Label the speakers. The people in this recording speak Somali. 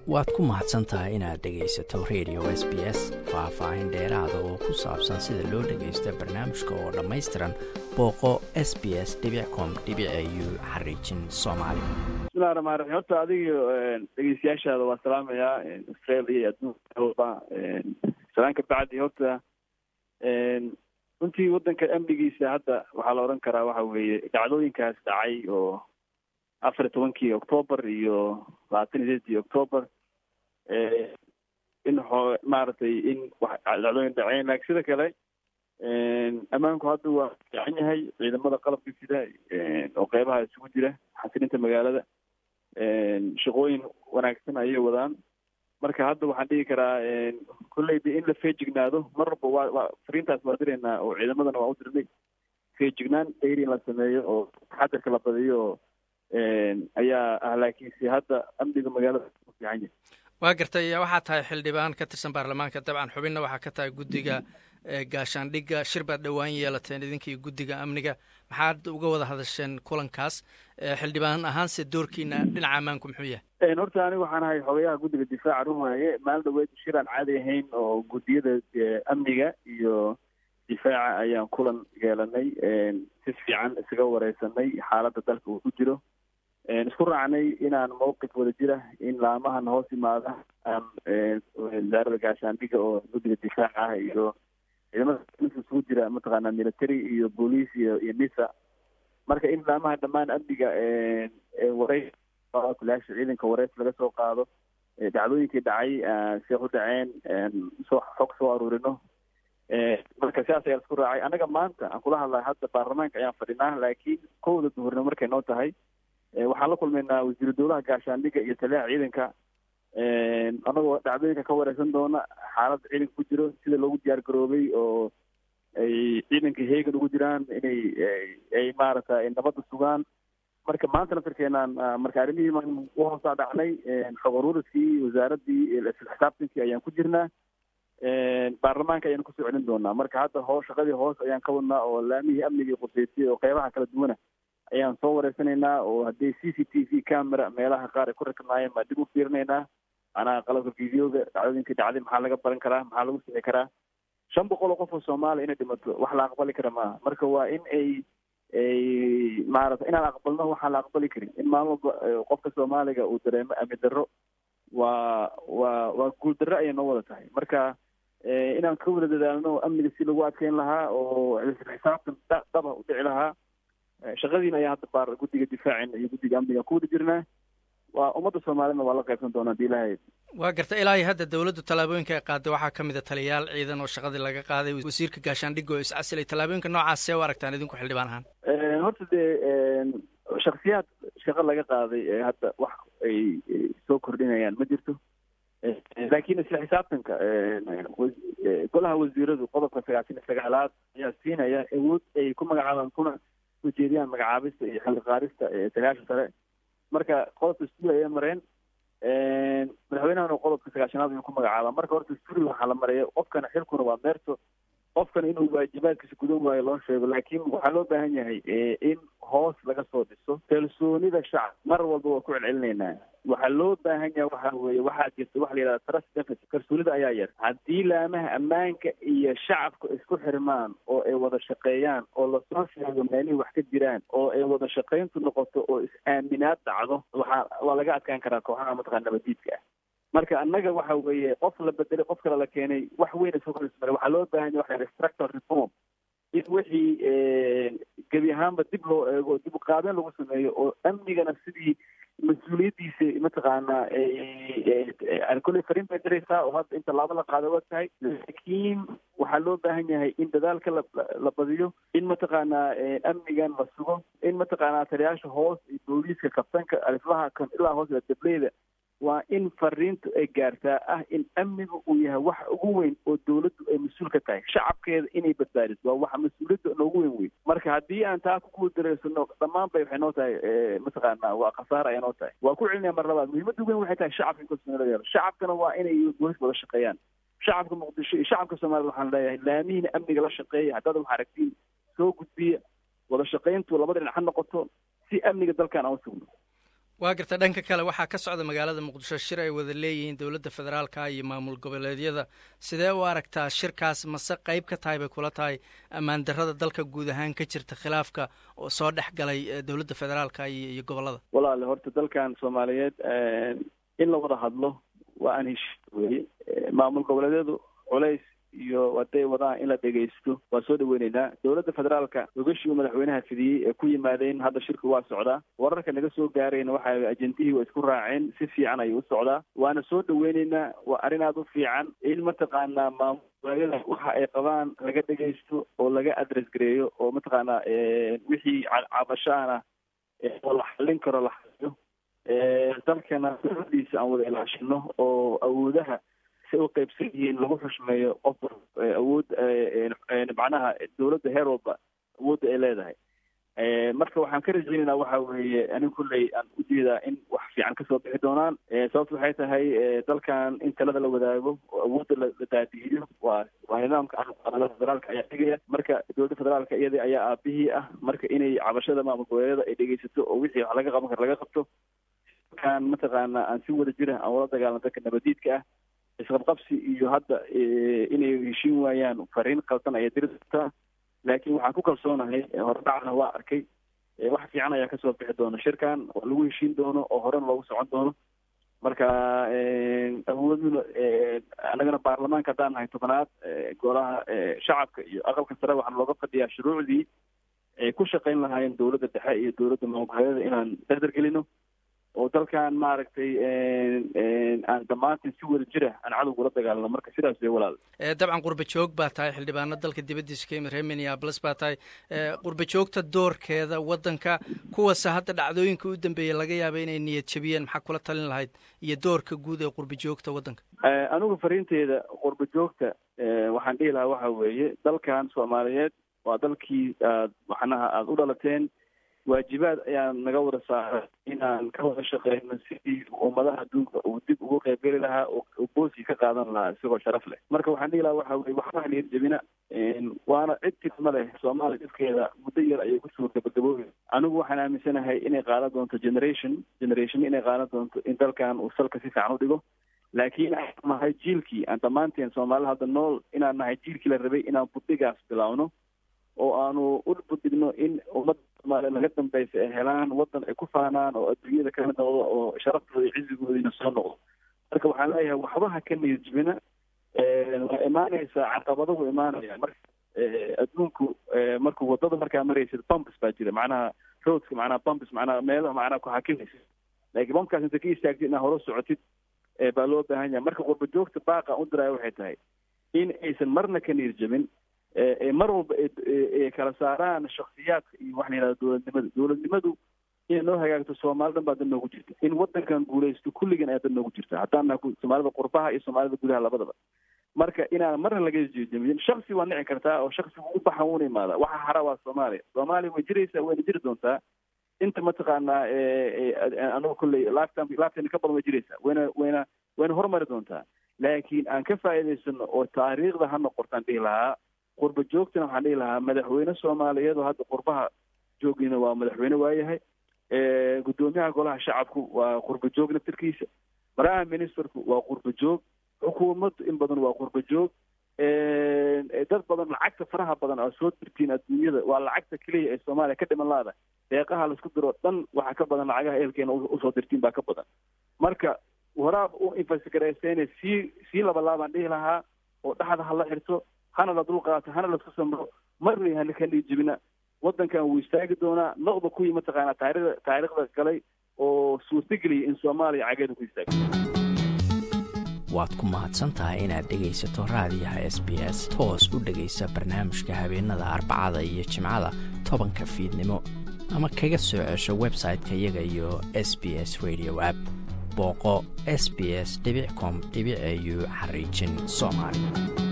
Speaker 1: waad ku mahadsan tahay inaad dhegaysato radio s b s faah-faahin dheeraada oo ku saabsan sida loo dhagaysto barnaamijka oo dhammaystiran booqo s b s com u xariijin soomaali
Speaker 2: bismillahi raxmaan raxiim horta adiga dhegeystayaashaada waa salaamayaa australia iyo adduunka salaanka bacdi horta runtii waddanka amnigiisa hadda waxaa la odhan karaa waxa weeye dhacdooyinkaas dhacay oo afar iyo tobankii octoobar iyo labaatan iyo sideedii octoobar in xoo maaragtay in dhacdooyin dhaceen laakiin sida kale ammaanku hadda waa fiican yahay ciidamada qalabka sida oo qeybaha isugu jira xasilinta magaalada shaqooyin wanaagsan ayay wadaan marka hadda waxaan dhigi karaa kolleyda in la feejignaado mar walba waa waa fariintaas waa direynaa oo ciidamadana waa u dirnay feejignaan dayri in la sameeyo oo taxadarka la badiyo oo ayaa ah laakiinse hadda amniga magaalada u fiican yahay
Speaker 3: waa gartay waxaa tahay xildhibaan ka tirsan baarlamaanka dabcan xubinna waxaa ka tahay guddiga gaashaandhigga shir baad dhowaan yeelateen idinka iyo guddiga amniga maxaad uga wada hadasheen kulankaas xildhibaan ahaanse doorkiina dhinaca ammaanku muxuu yahay
Speaker 2: horta aniga waxaan ahay xogayaha guddiga difaaca rumaaye maalin dhaweed shir aan caadi ahayn oo guddiyada amniga iyo difaaca ayaan kulan yeelanay si fiican isaga wareysanay xaaladda dalka uu ku jiro isku raacnay inaan mawqif wada jira in laamahan hoos imaada aan wasaarada gaashaandhiga oo guddiga difaaca ah iyo ciidamada isugu jira mataqaanaa military iyo boolice iyo iyo nisa marka in laamaha dhammaan amniga wareys kulaasha ciidanka wareys laga soo qaado dhacdooyinkii dhacay see u dhaceen soo xog soo aruurino marka sidaas ayaa isku raacay annaga maanta aan kula hadlay hadda baarlamaanka ayaan fadhinaa laakiin kowda duhurnimo markay noo tahay waxaan la kulmaynaa wasiiru dowlaha gaashaandhiga iyo taliyaha ciidanka anagoo dhacdooyinka ka wareysan doona xaaladda ciidanka ku jiro sida loogu diyaar garoobay oo ay ciidanka heegan ugu jiraan inay ay maaragta nabadda sugaan marka maanta naftarkeenaan marka arrimihii maan u hoosaa dhacnay xog aruuriskii wasaaraddii isla xisaabtankii ayaan ku jirnaa baarlamaanka ayaan kusoo celin doonaa marka hadda hoo shaqadii hoos ayaan ka wadnaa oo laamihii amnigii quseysay oo qeybaha kala duwana ayaan soo wareysanaynaa oo haddii c c t v camera meelaha qaar ay ku rakibnaayeen baa dib u fiirinaynaa anaa qalabka videoga dhacdooyinkii dhacday maxaa laga baran karaa maxaa lagu sixi karaa shan boqol oo qof oo soomaaliya inay dhimato wax la aqbali kara maaha marka waa in ay ay maarata inaan aqbalno waxaan la aqbali karin in maalin walba qofka soomaaliga uu dareemo amni darro waa waa waa guul darro ayay noo wada tahay marka inaan ka wada dadaalno amniga si lagu adkeyn lahaa oo xisaabtan dhaba u dhici lahaa shaqadiina ayaa hadda baar guddiga difaacina iyo guddiga amniga ku wada jirnaa waa ummadda soomaalina waa la qaybsan doonaa hadii ilahay
Speaker 3: waa garta ilaa iyo hadda dowladdu tallaabooyinka ay qaaday waxaa ka mid a taliyayaal ciidan oo shaqadii laga qaaday wasiirka gaashaandhigga oo iscasilay tallaabooyinka noocaas see u aragtaan idinku xildhibaan ahaan
Speaker 2: horta dee shaksiyaad shaqo laga qaaday ee hadda wax ay soo kordhinayaan ma jirto laakiin isla xisaabtanka golaha wasiiradu qodobka sagaashan iyo sagaalaad ayaa siinaya awood ay ku magacaabaan kuna ujeediyaan magacaabista iyo xilli qaadista sagaashan sare marka qodobka stuuri ayay mareen madaxweynahana qodobka sagaashanaad ayuu ku magacaabaa marka horta stuuri waxaa la maraya qofkana xilkuna waa meerto qofkana inuu waajibaadkiisa gudan waayo loo sheego laakiin waxaa loo baahan yahay in hoos laga soo dhiso kalsoonida shacab mar walba waa ku celcelinaynaa waxaa loo baahan yahay waxa weeye waxaa jirta waxa la yidhahda trust deficit kalsoonida ayaa yar haddii laamaha ammaanka iyo shacabka isku xirmaan oo ay wada shaqeeyaan oo lasoo sheego meelihii wax ka jiraan oo ay wada shaqayntu noqoto oo is-aaminaad dhacdo waxaa waa laga adkaan karaa kooxaha mataqana nabadiidka ah marka annaga waxa weeye qof la bedelay qof kale la keenay wax weyn isoo korismare waxaa loo baahan yahay waxa structural reform in wixii gebi ahaanba dib loo eego dib u qaadeen lagu sameeyo oo amnigana sidii mas-uuliyaddiisa mataqaanaa kolley fariin bay diraysaa oo hadda inta laaba la qaada waa tahay laakiin waxaa loo baahan yahay in dadaalka la la badiyo in mataqaanaa amnigan la sugo in mataqaanaa taliyaasha hoos iyo booliiska kabtanka aliflaha kan ilaa hoos dableyda waa in fariintu ay gaartaa ah in amnigu uu yahay waxa ugu weyn oo dawladdu ay mas-uul ka tahay shacabkeeda inay badbaadiso waa waxa mas-uuliyadda noogu weyn weyn marka haddii aan taa ku guuldareysano dhammaan bay waxay noo tahay mataqaana waa khasaara ay noo tahay waa ku celinaya mar labaad muhiimadda weyn waxay tahay shacabka in kalsooni laga helo shacabkana waa inay booliska wada shaqeeyaan shacabka muqdisho iyo shacabka soomaalida waxaan leeyahay laamihiina amniga la shaqeeya haddaad wax aragtiin soo gudbiya wada shaqayntu labada dhinac ha noqoto si amniga dalkan aan u sugno
Speaker 3: waa garta dhanka kale waxaa ka socda magaalada muqdisho shir ay wada leeyihiin dowladda federaalka iyo maamul goboleedyada sidee u aragtaa shirkaas mase qayb ka tahay bay kula tahay ammaan darrada dalka guud ahaan ka jirta khilaafka oo soo dhex galay dowladda federaalka iyo gobollada
Speaker 2: walaale horta dalkan soomaaliyeed in la wada hadlo waa aan heshiis weye maamul goboleedyadu culays iyo haday wadaan in la dhegaysto waa soo dhaweyneynaa dowladda federaalka ogashii uu madaxweynaha fidiyey ee ku yimaadeen hadda shirku waa socdaa wararka naga soo gaarayna waxa ajentihii waa isku raaceen si fiican ayuu u socdaa waana soo dhaweyneynaa waa arrin aada u fiican in mataqaanaa maamul goboleedyada waxa ay qabaan laga dhegaysto oo laga address gareeyo oo mataqaanaa wixii cabashaana oo la xallin karo la xaliyo dalkana diisa aan wada ilaashino oo awoodaha si u qaybsan yihiin lagu xushmeeyo qof awood macnaha dowladda heer walba awoodda ay leedahay marka waxaan ka rajeynaynaa waxa weeye anig kulley aan ujeedaa in wax fiican kasoo bixi doonaan sababta waxay tahay dalkan in talada la wadaago oo awoodda la daadihiyo waa waa nidaamka federaalka ayaa dhigaya marka dowladda federaalka iyada ayaa aabihii ah marka inay cabashada maamul goboleedyada ay dhegeysato oo wixii wax laga qaban karo laga qabto kan mataqaana aan si wada jira aan wala dagaalano dadka nabadiidka ah isqabqabsi iyo hadda inay heshiin waayaan fariin qaldan ayay diri doontaa laakiin waxaan ku kalsoonahay horedhacna waa arkay wax fiican ayaa kasoo bixi doona shirkan oo lagu heshiin doono oo horena loogu socon doono marka awooduna annagana baarlamaanka haddaan nahay tobanaad golaha shacabka iyo aqalka sare waxaan looga fadhiyaa shuruucdii ay ku shaqayn lahaayeen dowladda dhexe iyo dowladda maamulgoboleedyada inaan dardar gelino oo dalkan maaragtay aan dhammaantiin si wada jira aan cadowga ula dagaalano marka sidaas way walaal
Speaker 3: dabcan qurba joog baa tahay xildhibaano dalka dibaddiisa ka yimid reer minneabolis baa tahay qurba joogta doorkeeda waddanka kuwase hadda dhacdooyinka u dambeeyey laga yaaba inay niyad jabiyeen maxaa kula talin lahayd iyo doorka guud ee qurba joogta waddanka
Speaker 2: anigu fariinteeda qurba joogta waxaan dhihi lahaa waxa weeye dalkan soomaaliyeed waa dalkii aad waxnaha aada u dhalateen waajibaad ayaan naga wada saaray inaan ka wada shaqeyno sidii ummadaha adduunka uu dib ugu qaybgeli lahaa oo booskii ka qaadan lahaa isagoo sharaf leh marka waxaan dhihi lahaa waxa weye waxba niyad jebina waana cid tirma leh soomaaliya dhibkeeda muddo yar ayay kusoo gabagaboobi anigu waxaan aaminsanahay inay qaadan doonto generation generation inay qaadan doonto in dalkan uu salka si fiican u dhigo laakiin aan nahay jiilkii aan dhammaanteen soomaalida hadda nool inaan nahay jiilkii la rabay inaan budhigaas bilaawno oo aanu u budhigno in ummadda soomaaliya laga dambeysa ay helaan waddan ay ku faanaan oo adduunyada ka mid noqdo oo sharaftooda iyo cizigoodiina soo noqdo marka waxaan leeyahay waxba ha ka niyad jibina waa imaanaysaa caqabado wuu imaanaya marka adduunku markuu waddada markaa maraysid bumbs baa jira macnaha roadka macnaha bumbs macnaha meelaha macnaha ku hakinaysa laakiin bumpkaas inta ka istaagtid inaad hore socotid baa loo baahan yahay marka qurba joogta baaqa u diraya waxay tahay in aysan marna ka niyad jabin mar walba ay kala saaraan shaksiyaadka iyo waxa la yihahda dowladnimada dowladnimadu inay noo hagaagto soomaali dhan baa dan noogu jirta in waddankan guulaysto kulligan ayaa dan noogu jirta haddaan naha soomaalida qurbaha iyo soomaalida gudaha labadaba marka inaan marna laga jeedaminin shaksi waa nici kartaa oo shaksigu u baxa wuuna imaada waxa hara waa soomaaliya soomaaliya way jiraysaa wayna jiri doontaa inta mataqaanaa anigu kolley lifetime lifetime ka badan way jiraysaa wayna wayna wayna horumari doontaa laakiin aan ka faa'iidaysano oo taariikhda ha noqotaan dhihi lahaa qurba joogtana waxaan dhihi lahaa madaxweyne soomaaliyeed oo hadda qurbaha joogina waa madaxweyne waayahay guddoomiyaha golaha shacabku waa qurba joog naftirkiisa prime ministerku waa qurba joog xukuumaddu in badan waa qurba joog dad badan lacagta faraha badan aa soo dirtiin adduunyada waa lacagta keliya ee soomaaliya ka dhiman laada deeqaha laisku diro dhan waxaa ka badan lacagaha ehelkeena usoo dirtiin baa ka badan marka waraab u infasgarayseene sii sii labalaabaan dhihi lahaa oo dhexda hala xirto hana la dulqaato hana laisku samro marna hana ka dhiijibina waddankan wuu istaagi doonaa noqda kuwii mataqaanaa taarikhda taariikhda galay oo suurtageliya in soomaaliya cageeda ku istaago
Speaker 1: waad ku mahadsan tahay inaad dhegaysato raadiyaha s b s toos u dhegaysa barnaamijka habeenada arbacada iyo jimcada tobanka fiidnimo ama kaga soo cesho website-ka iyaga iyo s b s radio app booqo s b s com au xariijin soomaali